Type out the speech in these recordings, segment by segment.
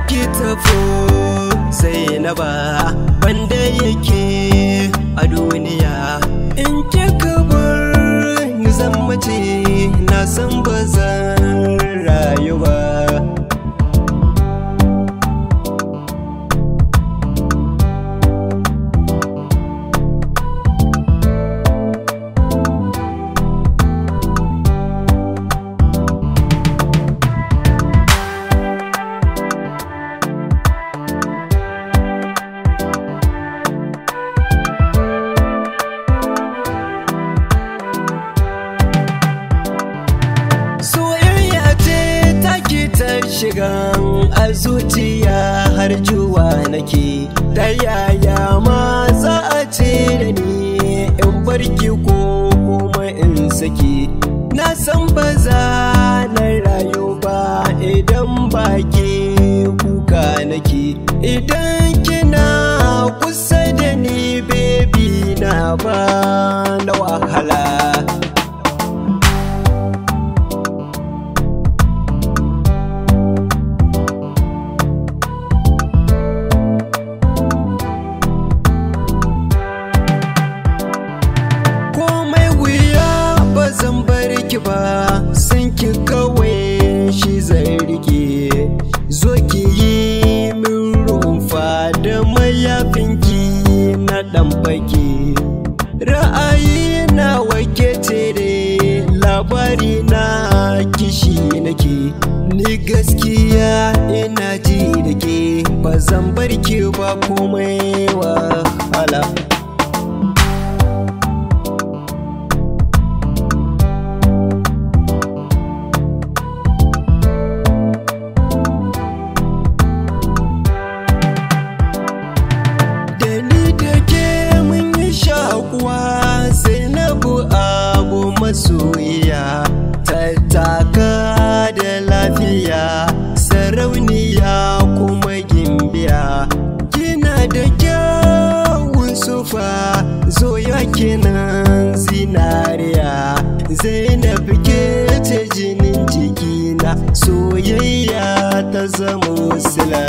ki tafo sai na ba wanda yake a duniya in kika bar ni zan mace na san ba zan rayu ba soyayya ce take ta shiga a zuciya har juwa nake ta yaya ma za a ce da ni in barki ko kuma in saki na san ba za na rayu ba idan ba ke kuka nake idan kina kusa da ni baby na ba na wahala komai wuya ba zan bar ki ba san ki kawai shi zai rike zo ki yi min rumfa da mayafinki na dan baki ra'ayi na wake tere labari na kishi nake ni gaskiya ina ji da ke ba zan bar ki ba komai wahala da ni da ke mun yi shakuwa sai na bu abu masoyiya tattaka da lafiya sarauniya kuma gimbiya kina da kyawun sufa zo ya kinan zinariya zainab ke ce jinin jikina soyayya ta zama sila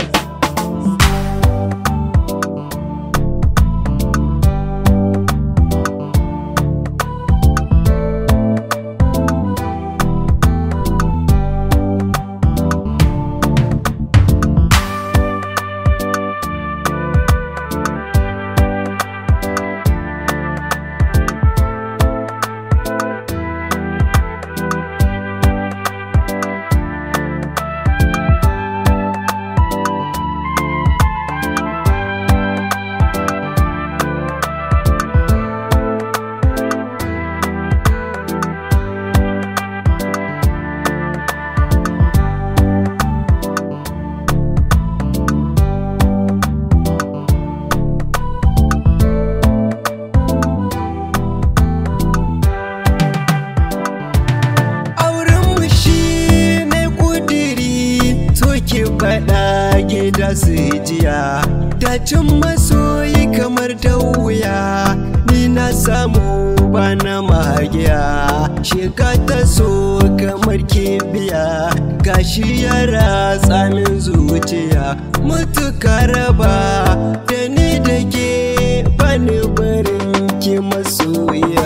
auren mu shi ne kudiri to ki faɗa gida su jiya dacin masoyi kamar da wuya ni na samu bana magiya shiga ta so kamar kibiya gashi ya ratsa min zuciya mutuka raba da ni da ke bani barin ki masoya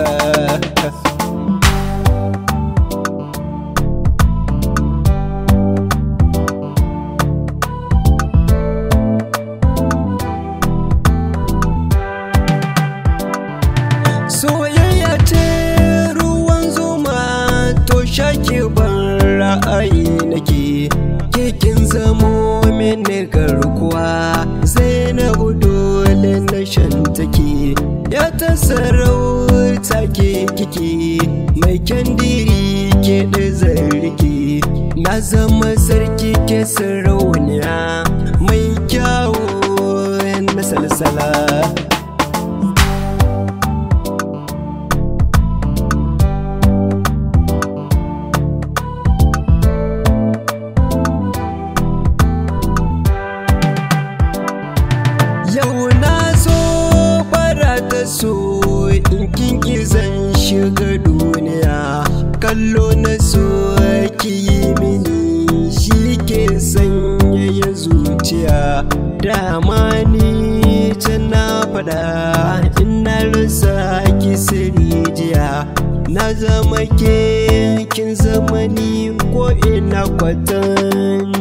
soyayya ce ruwan zuma to shaki ban ra'ayi nake kekin zamo mini garkuwa sai na dole na shantake ya ta sarauta ke kike mai kyandiri ke da zarrike na zama sarki ke sarauniya mai kyawu na salsala Yau na zo bara ta so in kinki zan shiga duniya kallo na so ki yi mini shi ke sanya ya dama ni can na faɗa ina rasa ki sirri jiya na zama ke kin zama ni ko ina kwatan